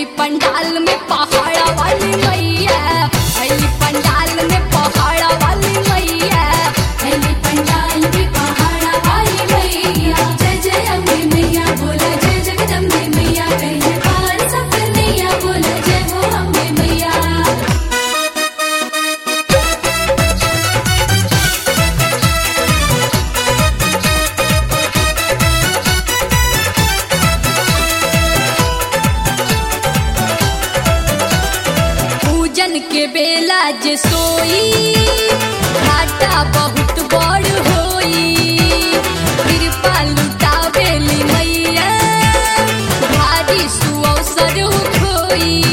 अली पंडाल में पहाड़ा वाली मैया अली पंडाल में पहाड़ा वाली मैया अली पंडाल में पहाड़ा वाली मैया जय जय अम्बे मैया बोला जय जगदम्बे मैया कहीं पार सफर नैया बोला जय हो अम्बे मैया पूजन के बेला जे सोई घाटा बहुत बड़ होई कृपा लुटावेली मैया भारी सुअवसर खोई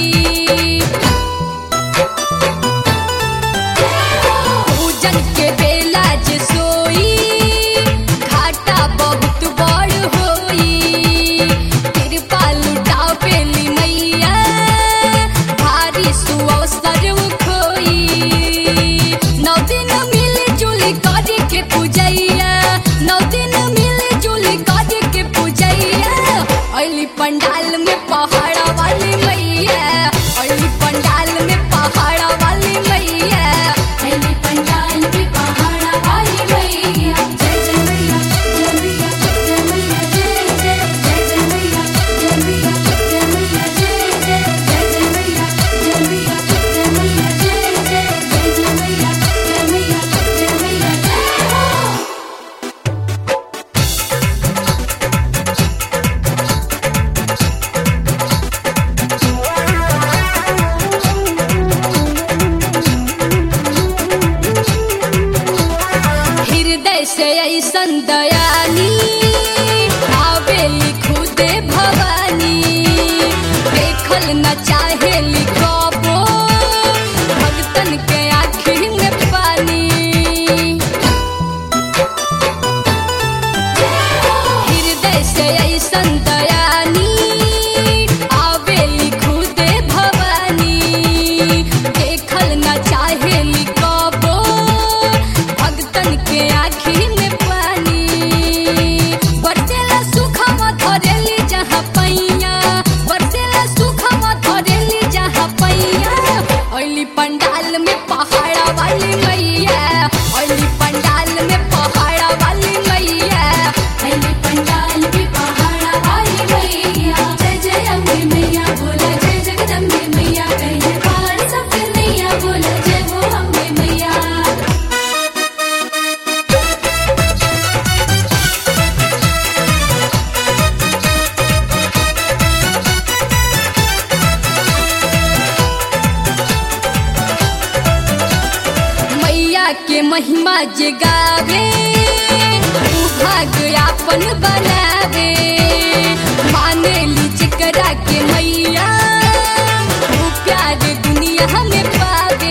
पूजन के बेला जे सोई घाटा बहुत बड़ होई कृपा लुटावेली मैया भारी सुअवसर खोई नौ दिन मिल जुल कर के पूजैया नौ दिन मिल जुल कर के पूजैया अली पंडाल में पहाड़ा वाली मैया अली पंडाल में पहाड़ा वाली मैया अली पंडाल में पहाड़ा वाली मैया जय जय मैया जय मैया जय मैया जय जय जय जय मैया जय मैया जय मैया जय जय जय जय मैया जय मैया जय मैया जय जय जय जय मैया जय मैया जय मैया जय हो हृदय से ऐसन दयानी आवेली खुदे भवानी देखल न चाहेली कबो भक्तन के आँखी में पानी हृदय से ऐसन दयानी आवेली खुदे भवानी देखल न चाहेली कबो भक्तन के आँखी में पानी बरसेला सुखवा धरेली जहाँ पैया बरसेला सुखवा धरेली जहाँ पैया अली पंडाल में पहाड़ा वाली मैया अली पंडाल में पहाड़ा वाली मैया अली पंडाल में पहाड़ा वाली मैया जय जय अम्बे मैया बोला जय जगदम्बे मैया कहीं पार सफर नैया बोला जय हो अम्बे मैया मैया के महिमा जे गावे ऊ भाग आपन बनावे माने ली जेकरा के मैया ऊ प्यार दुनिया में पावे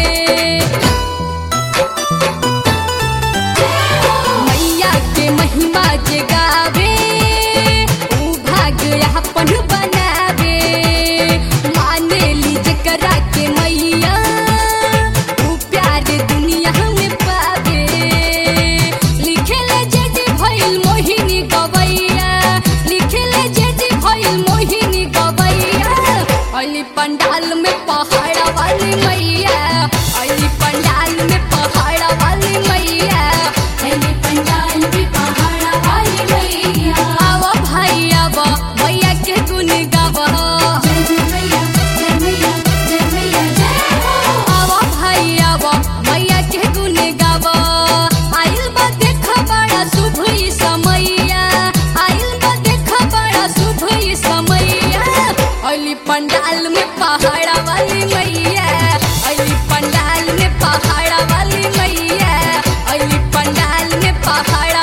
मैया के महिमा जे गावे ऊ भाग आपन बनावे माने ली जेकरा के मैया ऊ प्यार दुनिया में पावे लिखेले जेदी भइल मोहिनी गवैया लिखेले जेदी भइल मोहिनी गवैया अली पंडाल में पहाड़ा वाली मैया अली पंडाल में पहाड़ा वाली मैया अली पंडाल में पहाड़ा वाली मैया आवा भाई आवा मैया के गुन गावा जय जय मैया जय मैया जय मैया जय हो आवा भाई आवा मैया के गुन गावा आइल बा देख बड़ा शुभ ई समैया आइल बा देख बड़ा शुभ ई समैया अली पंडाल में पहाड़ा वाली मैया अली पंडाल में पहाड़ा वाली मैया अली पंडाल में पहाड़ा